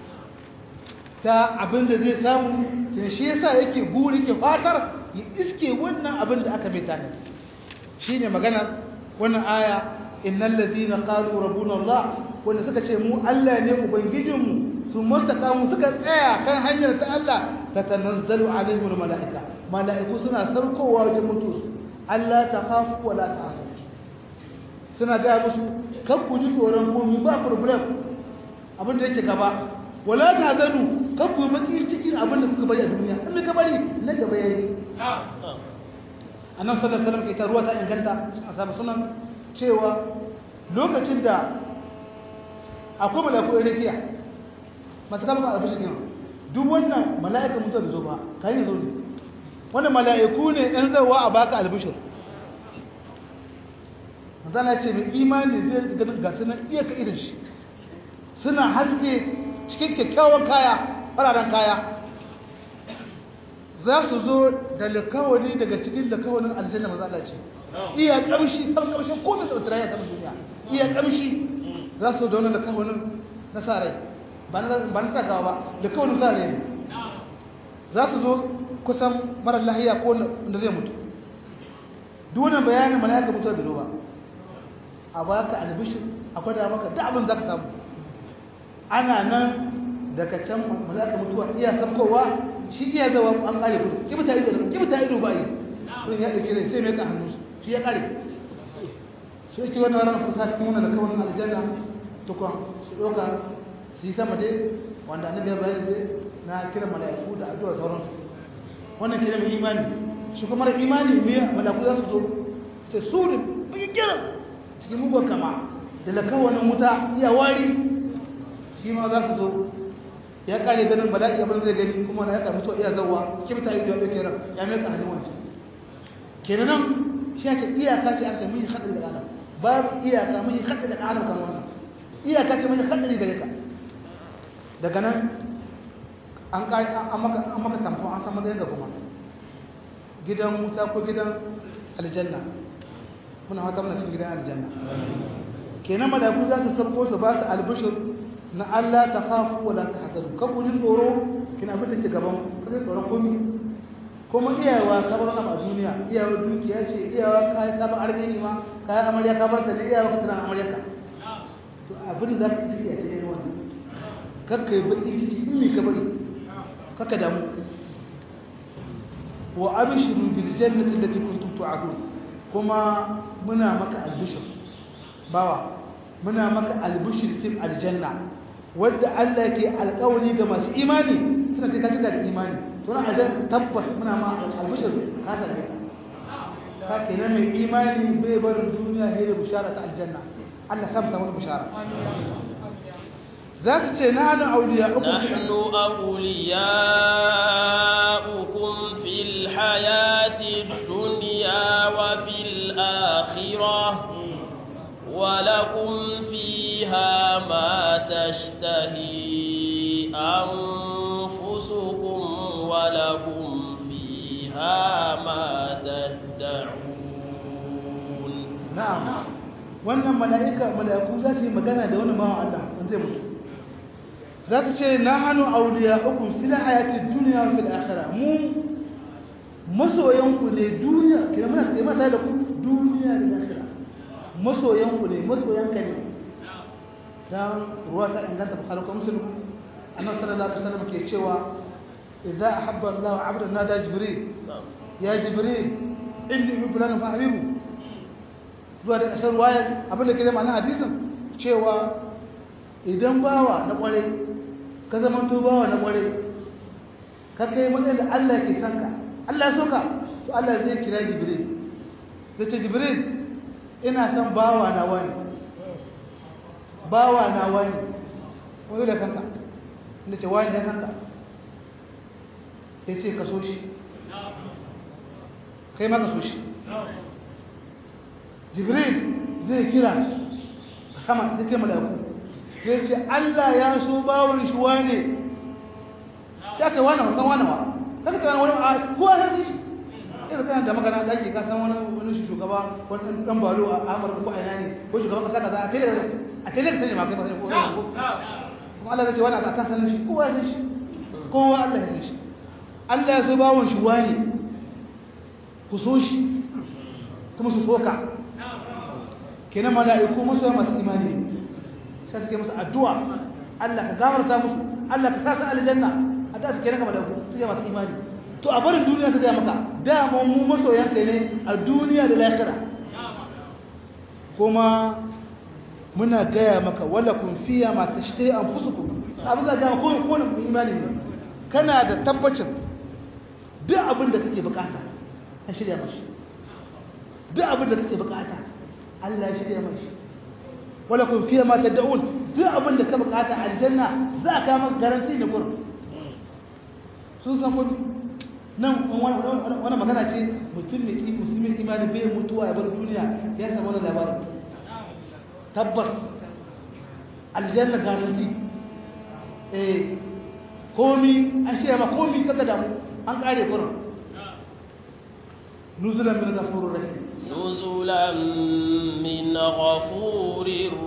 ta abin da zai samu kenan shi yasa yake guri ke fatar ya iske wannan abin da aka mai tanadi shine maganar wannan aya innal ladina qalu rabbuna Allah wanda suka ce mu Allah ne ubangijinmu su mustaqamu suka tsaya kan hanyar ta Allah ta tanazzalu alaihim malaika malaiku suna sarkowa wajen mutu Allah ta khafu wala ta'azu suna ga musu kan ku ji tsoron komai ba problem abin da yake gaba wala ta'zanu kan ku baki cikin abin da kuka bari a duniya in ka bari na gaba yayi annabi sallallahu alaihi wasallam ke ta ruwa ta inganta a sabu sunan cewa lokacin da akwai mala'iku irin rakiya masu kama albishin yin duk wannan mala'ika mutuwa da zo ba ka yi zo ne wannan mala'iku ne ɗan zauwa a baka albishir mazana ce mai imani zai ganin gasu nan iya ka irin shi suna haske cikin kyakkyawan kaya fararen kaya za su zo da likawani daga cikin likawanin aljanna mazana ce iya kamshi sam kamshin ko da tsirrai ya sama duniya iya kamshi za su da wani likawanin na sa rai ba na sa gawa ba likawanin sa rai ne za su zo kusan marar lahiya ko da zai mutu duk wannan bayanin malaka mutuwa bai zo ba a baka albishir akwai da maka da abin za ka samu ana nan daga can malaka mutuwa iya sabkowa shi iya zawa an kare kudu kibita ido kibita ido ba yi kun ya dauke ne sai mai ka hannu shi ya kare so yake wannan ran fusa cikin wannan da kawai aljanna to kon su doka su yi sama dai wanda annabi ya bayar dai na kira mala'iku da addu'a sauransu wannan kira mai imani shi kuma mara imani me mala'iku za su zo sai su ne bai kira cikin mugun kama da lakawanin wuta iya wari shi ma za su zo ya kare ganin bala'i abin zai gani kuma na ya kamu to iya zawa kibta ido ya kira ya mai ka hannun wancan kenan nan shi ake iyaka ce aka mun hadari da adam babu iyaka mun hadari da adam kan wannan iyaka ce mun hadari gare ka daga nan an kai an maka an maka tamfo an san matsayin da kuma gidan wuta ko gidan aljanna muna fata muna cikin gidan aljanna kenan malaku za su sabko su ba su albishir na Allah ta khafu wa la tahzanu kan ku ji tsoro kina abin da ke gaban ku sai tsoron komai kuma iyawa ka bar a duniya iyawa dukiya ce iyawa ka yi sabon arziki ma ka yi amarya ka bar ta ne iyawa ka tana amarya ka to abin da za ka ciki a cikin wannan kar ka yi baki ciki in me ka bari kaka damu wa abshiru bil jannati allati kuntum tu'adun kuma muna maka albishir bawa muna maka albishir cikin aljanna wadda Allah ke alƙawari ga masu imani suna kai ka cika da imani to na azan tabbas muna ma albishir ka sarbe ka ka kenan mai imani bai barin duniya ne da bushara ta aljanna Allah sam samu bushara za su ce na hannu auliya uku نحن أولياؤكم في الحياة الدنيا وفي الآخرة ولكم فيها ما تشتهي أنفسكم ولكم فيها ما تدعون na'am wannan mala'ika mala'iku za su yi magana da wani bawan Allah wanda zai mutu za su ce na hannu auliya uku fil hayati duniya wa fil akhirah mu masoyanku ne duniya kina muna kai mata da ku duniya da akhirah masoyanku ne masoyanka ne dan ruwa ta inganta bukhari ko muslim annabi sallallahu alaihi wasallam ke cewa idza ahabba Allah 'abdan nada jibril ya jibril inni uhibbu lana fa habibu zuwa da ƙasar wayar abinda ke zama na hadisin cewa idan bawa na ƙwarai ka zamanto bawa na ƙwarai ka kai matsayin da Allah ke sanka Allah ya soka to Allah zai kira jibril zai ce jibril ina son bawa na wani bawa na wani wani da sanka inda ce wani ya sanka ya ce ka so shi kai ma ka so shi jibril zai kira sama zai kai malaku zai ce Allah ya so bawon shi wane shi aka wane wasan wane wa kaka ta wani a kowa ya shi irin kana da magana da ake ka san wani wani shugaba wani dan balo a Amurka ko a ina ne ko shugaban kasa kaza a tele a tele ka sani ma kai ba ko kuma Allah ya ce wani aka kan sanin shi kowa ya san shi kowa Allah ya san shi Allah ya so bawon shi wani ku so shi kuma su soka kenan mala'iku musu masu imani sai suke musu addu'a Allah ka gafarta musu Allah ka sa su aljanna addu'a suke naka mala'iku suke masu imani to a barin duniya ta gaya maka dama mu masoyan kai ne a duniya da lahira kuma muna gaya maka wala kun fiya ma tashtahi anfusukum abin da ga ko ko imani ne kana da tabbacin duk abin da kake bukata an shirya mashi duk abin da kake bukata Allah ya shirya mashi wala kun fiya ma tad'un duk abin da ka bukata aljanna za ka maka garanti da gurin sun san kun nan wani magana ce mutum ne musulmin imani bai mutuwa ya bar duniya ya samu wani labarin tabbas aljanna garanti eh komi an shirya ma komi kaka damu an kare gurin nuzulan min ghafurur rahim نزلا من غفور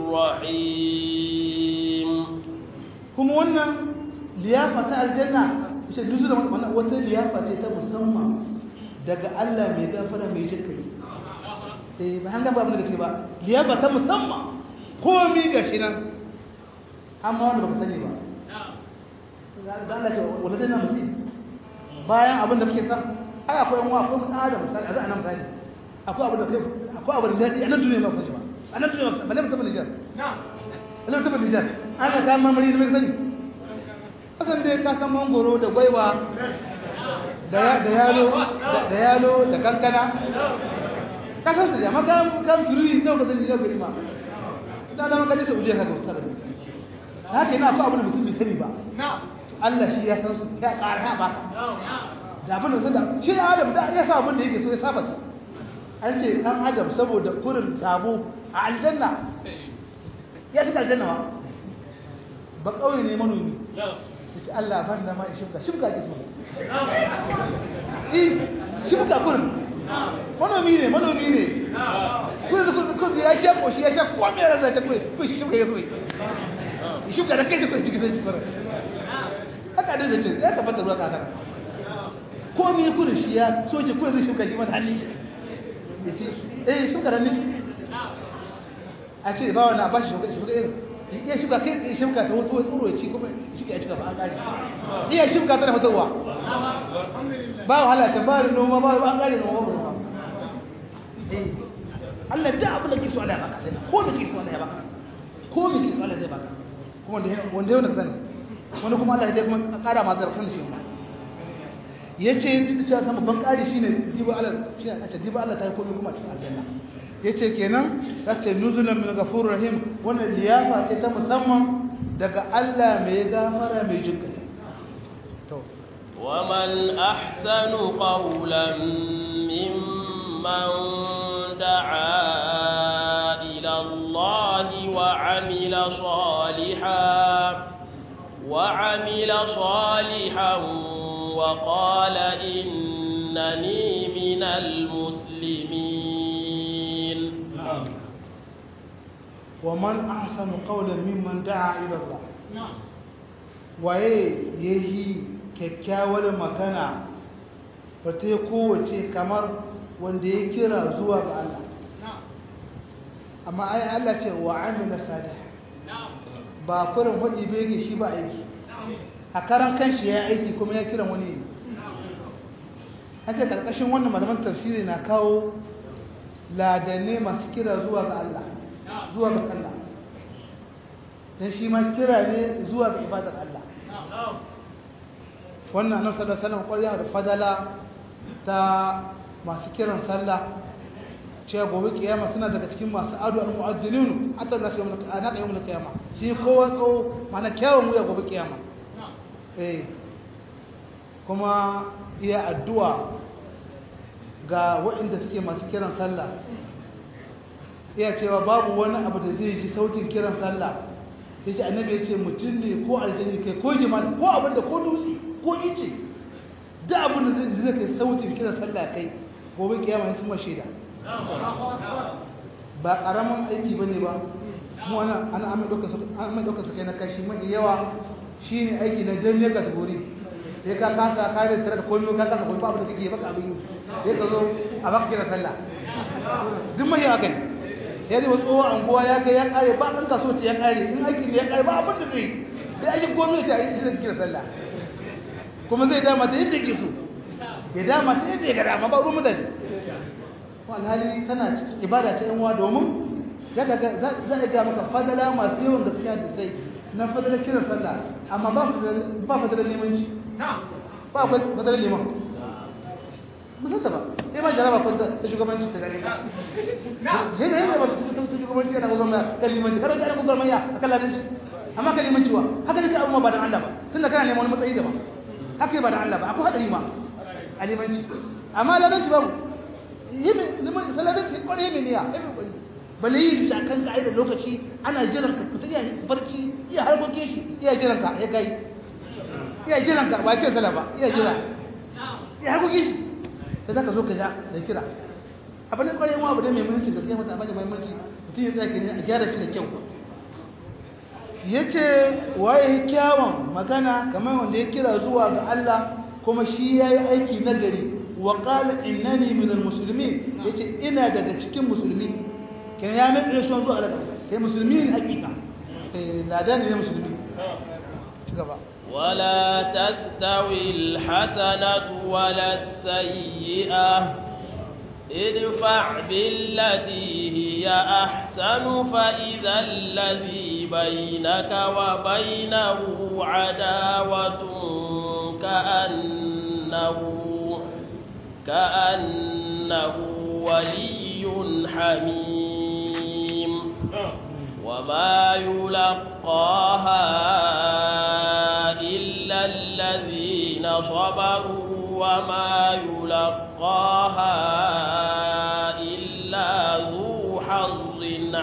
رحيم kuma wannan liyafa ta aljanna ce nuzulan wannan wata liyafa ce ta musamman daga Allah mai gafara mai jin kai eh ba an ga babu da ce ba liyafa ta musamman komi gashi nan amma wanda baka sani ba da Allah ce wala dana mutum bayan abin da muke san ai akwai yan akwai mutum adam misali a za a nan misali akwai abin da kai akwai abin da a nan duniya ba san shi ba a nan duniya ba ne mutum Nijar na mutum Nijar ana ga marmari da mai sani hakan dai ka san mangoro da gwaiwa da da yalo da yalo da kankana ka san su amma kan kan turi ne ka sani da gari ma da da maka da uje ka ga ustad haka ina akwai abin da mutum bai sani ba Allah shi ya san su ya ƙara ba da abin da da shi Adam da ya sa abin da yake so ya saba su an ce dan Adam saboda kurin sabo a aljanna ya shiga aljanna ba ba kauye ne manomi yace Allah ban da ma shibka shibka ke so eh shibka kurin manomi ne manomi ne kurin kurin kurin ya ce ko shi ya ce ko me raza ta kurin ko shi shibka ya so shibka da kai da kurin cikin sai haka da zai ya tabbata ruwa kakar ko me kurin shi ya soke kurin zai shuka shi mata hannu ya ce eh shuka da nufi a ce ba wani a ba shi shuka shuka irin iya shuka kai tsaye shuka ta wato wani tsoro ya ci kuma shi ya cika ba an kare iya shuka tana fitarwa ba wahala ta ba da noma ba an kare noma ba noma eh Allah da abin da ke so Allah ya baka sai ko da ke so Allah ya baka ko me ke so Allah zai baka kuma wanda yau da sani wani kuma Allah ya kuma kara ma zarfin shi ma yace duk cewa sama ban kari shine diba Allah shi ne ta diba Allah ta yi komai kuma cikin aljanna yace kenan zace nuzulan min ghafurur rahim wannan liyafa ce ta musamman daga Allah mai gafara mai jinka to ومن أحسن قولا ممن دعا إلى الله وعمل صالحا وعمل صالحا وقال إنني من المسلمين ومن أحسن قولا ممن دعا إلى الله waye yayi kyakkyawar magana wata ya kowace kamar wanda ya kira zuwa ga Allah amma ai Allah ce wa amila salih ba kurin hudi bege shi ba aiki a karan kanshi ya aiki kuma ya kiran wani an ce karkashin wannan malaman tafsiri na kawo ladanne masu kira zuwa ga Allah zuwa ga Allah dan shi ma kira ne zuwa ga ibadar Allah wannan annabi sallallahu alaihi wasallam kwariya da fadala ta masu kiran sallah cewa gobe kiyama suna daga cikin masu adu al mu'azzinin hatta nasu yawmul qiyamah na yawmul qiyamah shi kowa tso mana kyawun wuya gobe kiyama eh kuma iya addu'a ga waɗanda suke masu kiran sallah iya cewa babu wani abu da zai ji sautin kiran sallah yace annabi yace mutum ne ko aljanni kai ko jima'i ko abinda ko dutse ko ice da abin da zai kai sautin kiran sallah kai gobe kiyama sun ma shaida ba karamin aiki bane ba mu ana ana amma dokar su an mai dokar su kai na kashi mai yawa shine aiki na dan ne kategori sai ka kasa ka da tare da komai ka kasa komai ba abin da kake baka abin sai ka zo a baka kira sallah duk mai yawa kai ya ne wasu tsohon anguwa ya kai ya kare ba ɗan kaso ce ya kare in aiki ne ya kare ba abin da zai sai aikin gwamnati a yi shi kira sallah kuma zai dama ta yadda yake so ya dama ta yadda ya ga dama ba ruwan mutane alhali tana cikin ibada ta yanwa domin za a ga maka fadala masu yawan gaskiya da sai na fadala kiran sallah amma ba fadala limanci ba fadala liman musamman ba sai ma jaraba kwanta ta shugabanci ta gare sai da yadda ba su ta shugabanci yana gwamna kan limanci kada ta yana gwamna a kan ladanci amma kan limanci wa haka da ke abubuwa ba da Allah ba tun da kana neman wani matsayi daban haka ba da Allah ba akwai haɗari ma a limanci amma ladanci babu yi mai saladanci kwarai mai niyya yi mai kwarai bale yi da kan ka'ida lokaci ana jiran ka fita iya barci iya harkokin shi iya jiran ka ya kai iya jiran ka ba ke sala ba iya jira iya harkokin shi da zaka zo ka ja da kira abin da kwarai abu da mai muhimmanci gaskiya mata abin da muhimmanci mutum ya tsaya ne a gyara shi da kyau yace waye kyawun magana kamar wanda ya kira zuwa ga Allah kuma shi yayi aiki nagari wa qala innani minal muslimin yace ina daga cikin musulmi kan ya mai rasuwan zuwa daga kai musulmi ne hakika eh ladan ne musulmi ci gaba ولا تستوي الحسنة ولا السيئة ادفع بالتي هي أحسن فإذا الذي بينك وبينه عداوة كأنه كأنه ولي حميم وما يلقاها إلا الذين صبروا وما يلقاها إلا ذو حظ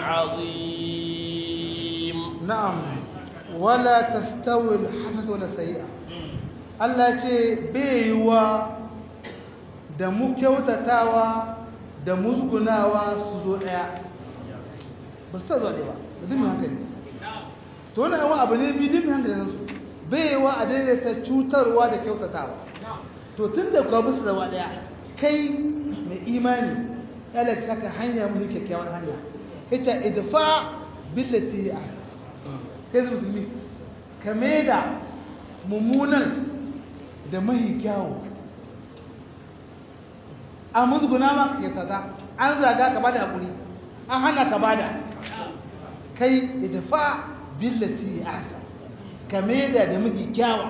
عظيم نعم ولا تستوي الحسنة ولا السيئة Allah ce baiwa da mu kyautatawa da musgunawa su zo ɗaya ba su ta zo ɗaya ba da dimin hankali to wani yawan abu ne bi dimin hankali su baiwa a daidaita cutarwa da kyautatawa to tun da kuwa bisa zama ɗaya kai mai imani yana ta ka hanya mu kyakkyawar hanya ita idfa billati ya kai zai musulmi ka da mummunan da mahi kyawu an musguna ma ya kaza an zaga ka bada hakuri an hana ka bada kai idfa billati asa kameda da mafi kyawa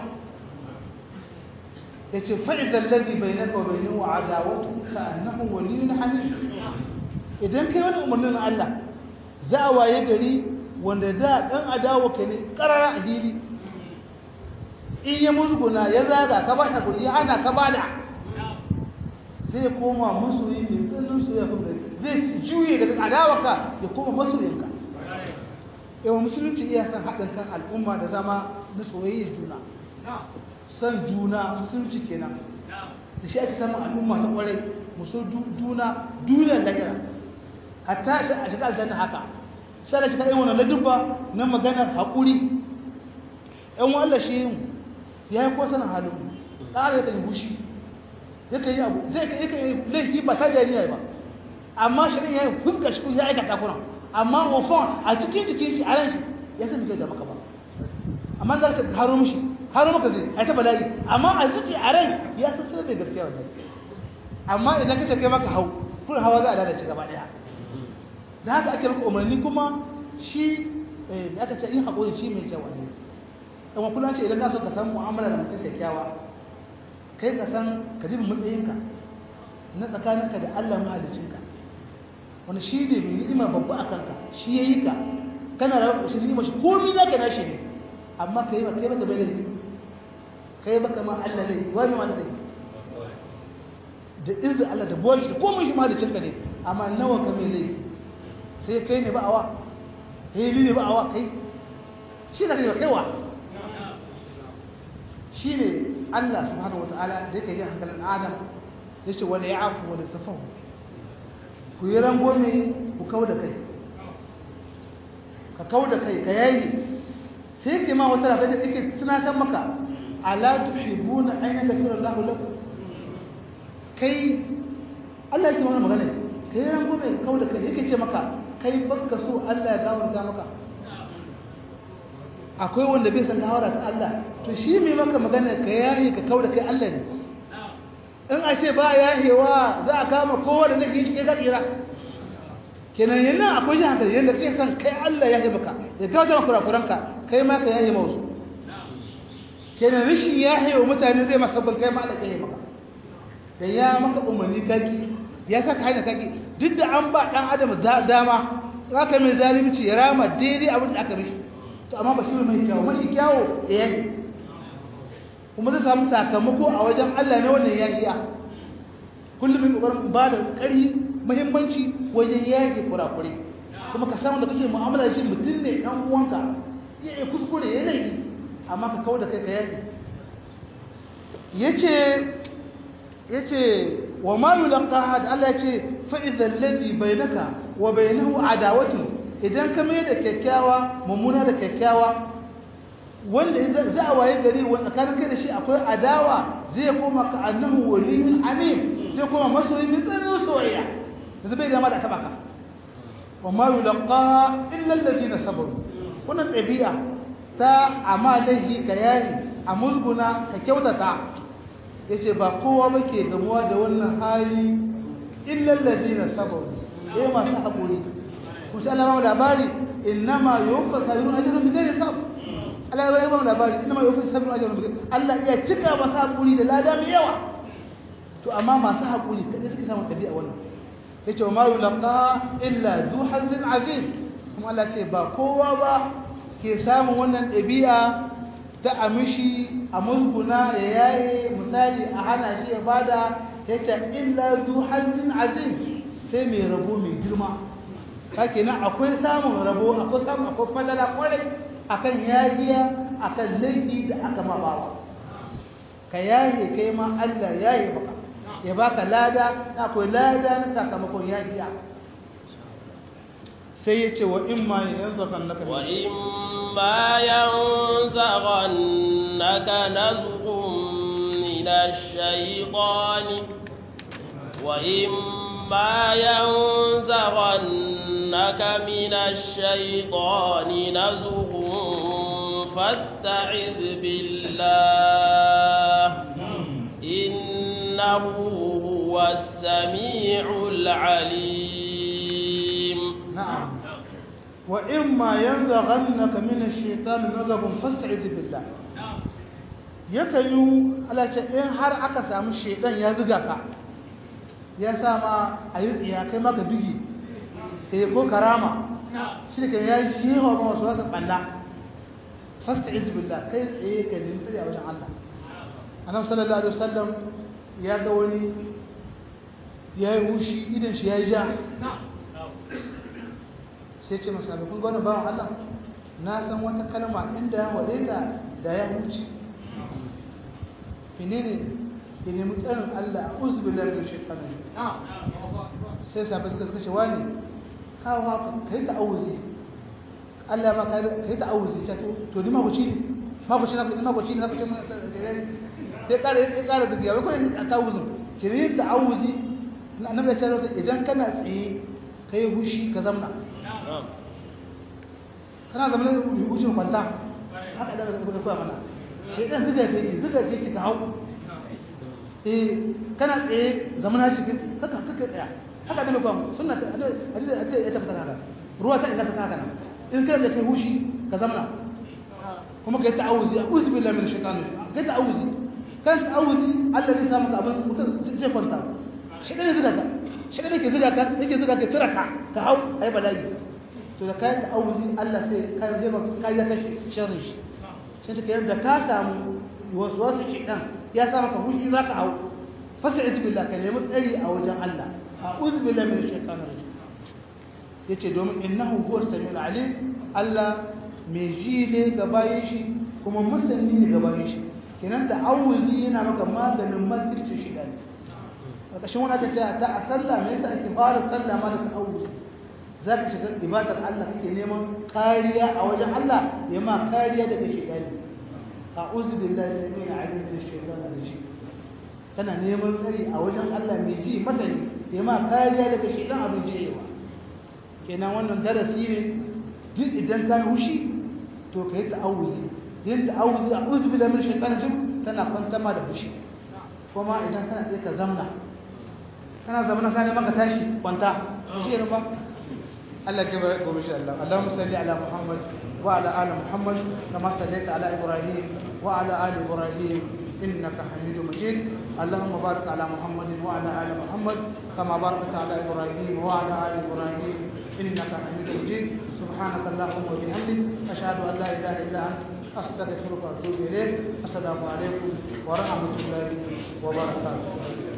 yace fa idal ladhi bainaka wa bainahu adawatu ka annahu waliyyun hamid idan kai wani umarnin Allah za a waye gari wanda da dan adawa ka ne karara a hili in ya musguna ya zaga ka ba hakuri ya hana ka bada zai koma masoyi mai tsananin soyayya kuma zai juye daga adawarka ya koma masoyinka yawa musulunci iya san haɗin kan al'umma da zama na soyayya juna san juna musulunci kenan da shi ake samun al'umma ta kwarai musu juna duniyar lahira hatta a shiga aljanna haka sai da kika yi wannan ladubba na maganar haƙuri yan wallah shi ya yi ko sanin halin ƙara ya kan bushi yakan yi abu zai ka yakan yi laifi ba ta jari ba amma shirin ya yi fuska shi ya aikata kuna amma wafon a cikin cikin shi a ran shi ya san kai da maka ba amma za ka haro mishi haro maka zai a ta bala'i amma a zuci a rai ya san sai da gaskiya wannan amma idan ka ce kai maka hau kun hawa za a lalace gaba daya da haka ake maka umarni kuma shi da aka ce yin haƙuri shi mai kyau ne kuma kullum ce idan ka so ka san mu'amala da mutum kyakkyawa kai ka san ka ji matsayinka na tsakaninka da Allah mahalicinka wani shi ne mai ni'ima babba a kanka shi ya yi ka kana da shi ni'ima shi komi za ka nashi ne amma ka yi ba kai baka bai laifi kai baka ma Allah laifi wani ma da laifi da izinin Allah da buwan shi komai shi mahalicinka ne amma nawa ka mai laifi sai kai ne ba awa kai ne ba awa kai shi da kai ba kaiwa shi ne Allah subhanahu wata'ala da yake yin hankalin Adam yace wala ya'fu wala safahu ku yi rangome ku kauda kai ka kauda kai ka yayi sai yake ma wata rafa da yake tunatar maka ala tuhibbuna an yaghfira Allah lakum kai Allah yake mana magana kai rangome ka kauda kai yake ce maka kai baka so Allah ya gafarta maka akwai wanda bai san gawara ta Allah to shi mai maka magana ka yahi ka kauda kai Allah ne in a ce ba yahewa za a kama kowa da nake shi kai ka tsira kenan yana akwai shi hankali yadda kai san kai Allah ya yi maka ya gafarta maka kurakuranka kai ma ka yahi mausu kenan rashin yahe wa mutane zai maka ban kai ma Allah ya yi maka da ya maka umarni kaki ya saka hanya kaki duk da an ba dan adam dama aka mai zalunci ya rama daidai abin da aka mishi to amma ba shi mai kyawu mashi kyawu da yayi kuma zai samu sakamako a wajen Allah ne wannan yahiya kullum mai kokarin ba da ƙari muhimmanci wajen yaki kurakure kuma ka samu da kake mu'amala da shi mutum ne dan uwanka ya yi kuskure ya laifi amma ka kawo da kai ka yaki yace yace wa ma yulqaha da Allah yace fa idhal ladhi bainaka wa bainahu adawatu idan ka mai da kyakkyawa mummuna da kyakkyawa wanda za a waye gari wanda tsakanin kai da shi akwai adawa zai koma ka annahu waliyun alim zai koma masoyi mai tsananin soyayya da bai dama da taba ka wa ma yulqaha illa alladhina sabaru wannan ɗabi'a ta amalahi ka yayi a musguna ka kyautata yace ba kowa bake gamuwa da wannan hali illa alladhina sabaru eh masu hakuri kun sai Allah ba labari innama yuwaffa sabirun ajrun bighairi hisab Allah ya ba labari innama yuwaffa sabirun ajrun bighairi Allah iya cika masu hakuri da lada mai yawa to amma masu hakuri kada suke samu tabi'a wannan yace ma yulaqa illa zu hazin azim kuma Allah ce ba kowa ba ke samun wannan ɗabi'a ta amishi a musguna ya yaye misali a hana shi ya bada yace illa zu hazin azim sai mai rabo mai girma kake nan akwai samun rabo akwai samun akwai fadala kwarai akan yahiya akan laifi da aka ma bawa ka yaye kai ma Allah yaye baka ya baka lada na akwai lada na sakamakon yahiya sai ya ce wa in ma yanzaghannaka wa in ma yanzaghannaka nazghun min ash-shaytani wa in ما ينزغنك من الشيطان نزغ فاستعذ بالله إنه هو السميع العليم نعم وإما ينزغنك من الشيطان نزغ فاستعذ بالله yakan yi alace in har aka samu shaidan ya zuga ka ya sa ma a yi tsiya kai maka bigi eh ko karama shi da ya yi shewa ma wasu wasu ɓalla fasta izbillah kai tsaye ka nemi tsaye a wajen Allah annabi sallallahu alaihi wasallam ya ga wani ya yi hushi idan shi ya yi ja sai ce masa kun ga wannan bawan Allah na san wata kalma inda ya ware ka da ya huce menene ya nemi tsarin Allah a uzubillah da shekaru sai safe suka suka ce wani kawo haka ka yi ta'awuzi Allah ma ka yi ta'awuzi ta to to ni mabuci ne mabuci na ni mabuci ne na fice mana sai kare ya kare da giya ko a ta'awuzin ki ne ta'awuzi annabi ya ce idan kana tsaye kai hushi ka zamna kana zamna hushi kwanta haka da ka koya mana shedan zuga take zuga take ka hau eh kana tsaye zamana cikin haka haka tsaya haka da mutum sunna ta hadisi hadisi ya tabbata haka ruwa ta inganta haka nan in kana da kai hushi ka zamana kuma kai ta'awuzi a'udhu billahi minash shaitani kai ta'awuzi kan ta'awuzi Allah zai samu abin mutum zai kwanta shi ne zuga ka shi ne ke zuga ka yake zuga ka tsira ka ka hau ai bala'i to da kai ta'awuzi Allah sai kai zai maka kai ya kashe sharrin shi sai ta kai da ka samu wasu wasu shaitan ya sa maka hushi za ka hau fasta'id billah ka nemi tsari a wajen Allah a'udhu billahi minash shaitanir rajim yace domin innahu huwa samiul alim Allah mai ji ne ga bayin shi kuma masani ne ga bayin shi kenan da awuzi yana maka maganin makirci shi da ƙarƙashin wani aka ce ta a sallah me yasa ake fara sallah ma da ta'awuz za ka shiga ibadar Allah kake neman kariya a wajen Allah ya ma kariya daga shaytani a'udhu billahi min alim min shaytanir rajim kana neman tsari a wajen Allah mai ji masani ya ma kariya daga shaytan abin jiyewa kenan wannan darasi ne duk idan ka yi hushi to ka yi ta'awuzi yin ta'awuzi a'udhu billahi min shaytanir rajim tana kwantama da fushi kuma idan kana tsaye ka zamna kana zamna ka ne maka tashi kwanta shi ne ba Allah ke bar gobe insha Allah Allahumma salli ala Muhammad wa ala ali Muhammad kama sallaita ala Ibrahim wa ala ali Ibrahim innaka Hamidum Majid Allahumma barik ala Muhammad wa ala ali Muhammad kama barakta ala Ibrahim wa ala ali Ibrahim innaka Hamidum Majid سبحانك اللهم وبحمدك أشهد أن لا إله إلا أنت أستغفرك وأتوب إليك السلام عليكم ورحمة الله وبركاته